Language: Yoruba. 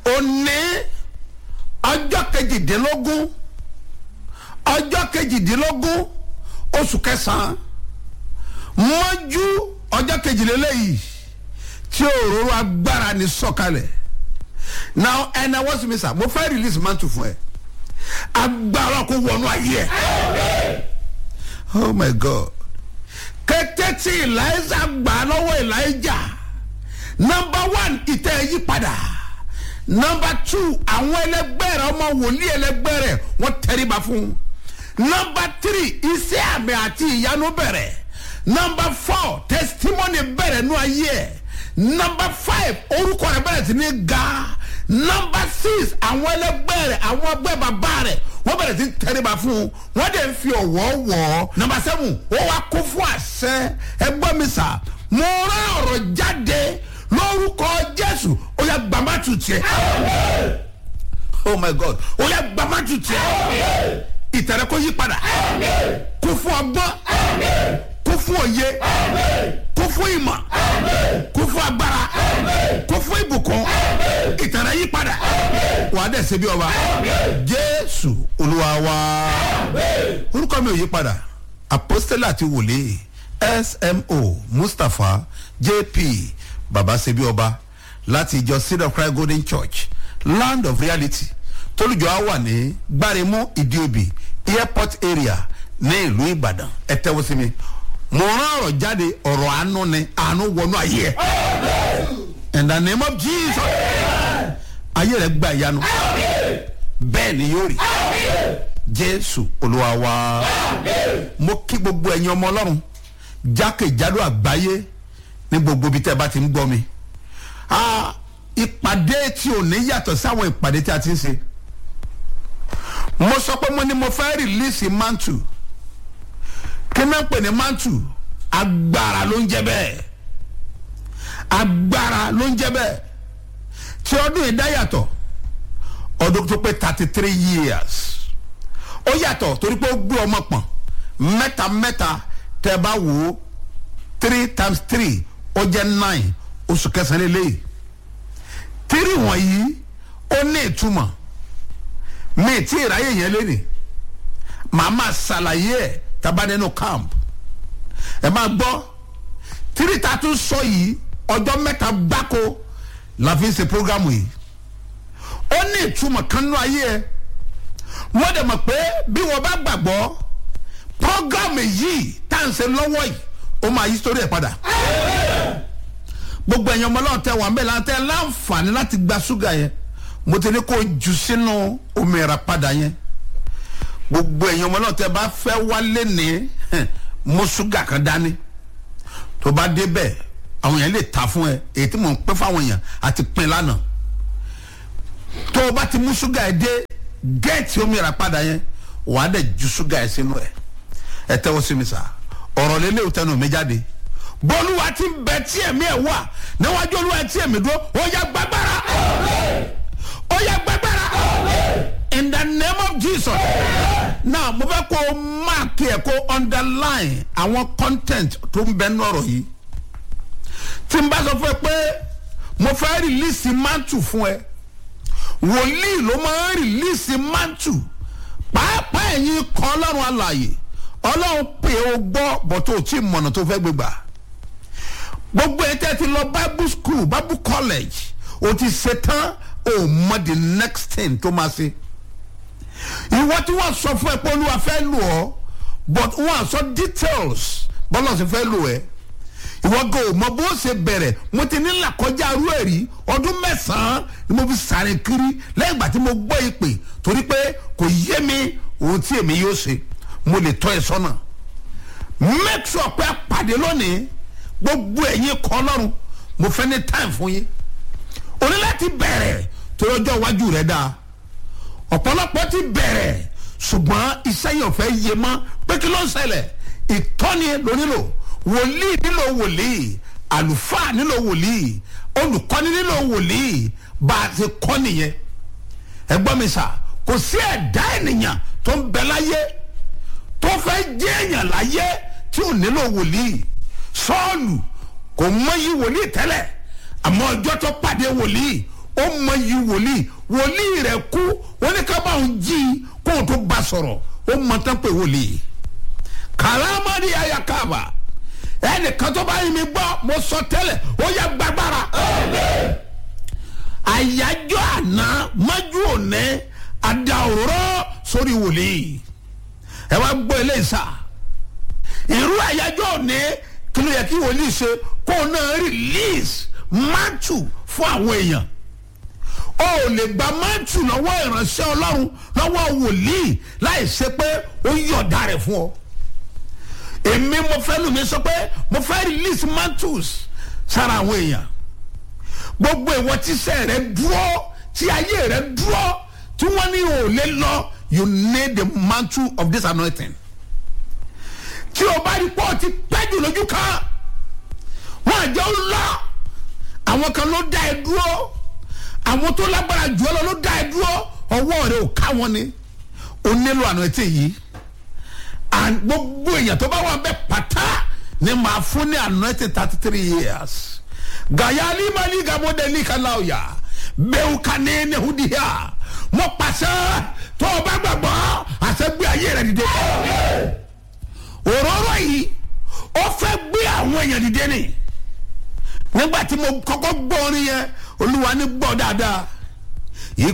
òní ọjọ́ kejìdínlógún ọjọ́ kejìdínlógún oṣù kẹsàn-án mọ́jú ọjọ́ kejìlélẹ́yìí tí òróró agbára ní sọ̀kalẹ̀ now ẹnna wọ́n sì mi sà mo fẹ́ release mantle fún ẹ agbára kó wọnú ayé ẹ oh my god kété tí eliza gbà lọ́wọ́ elijah number one ìtẹ́ yí padà number two àwọn ẹlẹgbẹ́ rẹ ọmọ wòlíì ẹlẹgbẹ́ rẹ wọ́n tẹríba fún number three iṣẹ́ àmì àti ìyanu bẹ̀rẹ̀ number four testimony bẹ̀rẹ̀ nú ayé ẹ̀ number five orúkọ rẹ bẹ̀rẹ̀ sí ní ga number six àwọn ẹlẹgbẹ́ rẹ àwọn ọgbẹ́ bàbá rẹ wọ́n bẹ̀rẹ̀ sí tẹríba fún wọ́n dẹ̀ ń fi ọ̀wọ́ wọ̀ ọ́ number seven ó wá kó fún àṣẹ ẹgbọ́n mi sà mo rán ọ̀rọ̀ jáde lórúkọ jésù ó yà gbàmátù tiẹ̀ oh my god ó yà gbàmátù tiẹ̀ ìtẹ̀rẹ̀ kó yí padà kó fún ọgbọ́n kó fún òye kó fún ìmọ̀ kó fún agbára kó fún ìbùkún ìtẹ̀rẹ̀ yí padà wà á dẹ̀ ṣe bí ọba jésù olúwa wa orúkọ mi ò yí padà apostole àti wòlíì smo mustapha jp baba ṣe bí ọba láti ìjọ seed of christ golden church land of reality tólùjọ á wà ní gbáremú ìdíòbí airport area ní ìlú ìbàdàn ẹ tẹ́wọ́ sí mi mo rán ọ̀rọ̀ jáde ọ̀rọ̀ àánú ni àánú wọnú ayé ẹ̀ in the name of jesus ayé rẹ̀ gba ìyanu bẹ́ẹ̀ ni yóò rí jésù olúwa wa mo kí gbogbo ẹ̀yin ọmọ ọlọ́run jákèjádò àgbáyé ní gbogbo ibi tẹ́ ẹ bá ti ń gbọ́ mi Ah, ìpàdé tí ò ní yàtọ̀ sáwọn ìpàdé tí a ti ń ṣe mo sọ pé mo ní mo fẹ́ rìlíìsì mantu kí náà pè ní mantu agbára ló ń jẹ bẹ́ẹ̀ agbára ló ń jẹ bẹ́ẹ̀ tí ọdún yìí dá yàtọ̀ ọdún tó pé thirty three years ó yàtọ̀ torí pé ó gbé ọmọ pọ̀n mẹ́ta mẹ́ta tẹ́ ẹ bá wò ó three times three ó jẹ́ nine oṣù kẹsàn-án lélẹ́yìí tírì wọ̀nyí ó ní ìtumọ̀ mi tí ìráyè yẹn lé ní màá máa ṣàlàyé ẹ̀ tábà nínú camp ẹ máa gbọ́ tírì tá a tún sọ yìí ọjọ́ mẹ́ta gbáko la fi ń ṣe programu yìí ó ní ìtumọ̀ kan nínú ayé ẹ wọ́n dẹ̀ mọ̀ pé bí wọ́n bá gbàgbọ́ programu yìí tá à ń ṣe lọ́wọ́ yìí ó máa yí sórí ẹ̀ padà gbogbo ẹ̀yin ọmọ ọlọ́run tẹ wà ń bẹ̀ láti ẹ láǹfààní láti gba ṣúgà yẹn mo ti ní kó o jù sínú omi ẹ̀rà padà yẹn gbogbo ẹ̀yin ọmọ ọlọ́run tẹ bá fẹ́ wálé ní mú ṣúgà kan dání tó bá débẹ̀ àwọn èèyàn lè ta fún ẹ èyí tí mò ń pín fáwọn èèyàn àti pín lánàá tó o bá ti mú ṣúgà ẹ dé gẹ́ẹ̀tì omi ẹ̀rà padà yẹn wàá dẹ̀ ju ṣúgà ẹ sínú ẹ ẹ tẹ́wọ́ sí mi sá ọ̀rọ̀ lélẹ́wò tẹnu mi jáde bọ́lúwa ti ń bẹ tí ẹ̀mí ẹ̀ wà níwájú olúwa tí ẹ̀mí dúró ó yẹ gbàgbára ó yẹ gbàgbára in the name of jesus now mo fẹ́ kó o máàkì ẹ̀ kó underline àwọn content tó ń bẹ ní ọ̀rọ̀ yìí tí n bá sọ fún ẹ pé mo fẹ́ rìlíìsì mantu fún ẹ wòlíì ló máa ń rìlíìsì mantu pàápàá ẹ̀yin kan ọlọ́run alàyè ọlọ́run pè ó gbọ́ bọ́tò tí mọ̀nà tó fẹ́ gbégbà gbogbo ẹ̀ tẹ́ ti lọ bible school bible college o ti ṣe tán o mọ the next thing tó máa ṣe ìwọ tí wọ́n sọ fún ẹ pé olúwa fẹ́ lò ọ́ but wọ́n sọ details bọ́lá sì fẹ́ lò ẹ́ ìwọ gan o mọ bó ṣe bẹ̀rẹ̀ mo ti ní làkọjá arú ẹ̀ rí ọdún mẹ́sàn-án ni mo fi sàrìn kiri lẹ́yìn ìgbà tí mo gbọ́ ìpè torí pé kò yé mi ohun tí èmi yóò ṣe mo lè tọ́ ẹ sọ́nà make sure pé a pàdé lónìí gbogbo ẹ̀yin kan lọ́rùn mo fẹ́ ní time fún yín o ní láti bẹ̀rẹ̀ torí ọjọ́ iwájú rẹ̀ dáa ọ̀pọ̀lọpọ̀ ti bẹ̀rẹ̀ ṣùgbọ́n iṣẹ́ yẹn ò fẹ́ yé mọ́ pé kí ló ń ṣẹlẹ̀ ìtọ́ni ló nílò wòlíì nílò wòlíì àlùfáà nílò wòlíì olùkọ́ni nílò wòlíì bá a ti kọ́ nìyẹn ẹgbọ́n mi sà kò sí ẹ̀dá ènìyàn tó ń bẹ láyé tó fẹ́ jẹ́ èèyàn láyé tí ò nílò wòlíì sọ́ọ̀lù kò mọyì wòlíì tẹ́lẹ̀ àmọ́ ọjọ́ tó pàdé wòlíì ó mọ iyì wòlíì wòlíì rẹ̀ kú wọ́n ní ká bá òun jí i kó o tó bá sọ̀rọ̀ ó mọ tán pé wòlíì kàlámàdì ayakaba ẹnìkan tó bá yin mi gbọ́ mo sọ tẹ́lẹ̀ ó yẹ gbàgbára àyájọ́ àná májú òní àdàwòrán sórí wòlíì ẹ wá gbọ́ eléyìí sá irú àyájọ́ òní kí ló yẹ kí wòlíì ṣe kó o náà release máàtù fún àwọn èèyàn o ò lè gba máàtù lọ́wọ́ ìránṣẹ́ ọlọ́run lọ́wọ́ wòlíì láì ṣe pé ó yọ̀ọ̀dà rẹ̀ fún ọ èmi mo fẹ́ lù mí sọ pé mo fẹ́ release máàtùs sára àwọn èèyàn gbogbo ìwọ tíṣẹ́ rẹ dúró tí ayé rẹ dúró tí wọ́n ní o lè lọ you need the mantle of this anointing tí o bá rí pé o ti pẹ́ jù lójú kan wọ́n àjọ ń lọ àwọn kan ló dá ẹ dúró àwọn tó lágbára jù ọ lọ ló dá ẹ dúró ọwọ́ rẹ ò ká wọn ni o nílò anointing yìí and gbogbo èèyàn tó bá wà bẹ́ẹ̀ pátá ni màá fún ní anointing thirty three years gayali mali gamodeli kalauya bẹ́ẹ̀ kane nehudiya mo pàṣẹ tó o bá gbàgbọ́ àṣẹ gbé ayé rẹ dìde òróró yìí ó fẹ́ gbé àwọn èèyàn dìde ni nígbà tí mo kọ́kọ́ gbọ́ orin yẹn olúwa ní gbọ́ dáadáa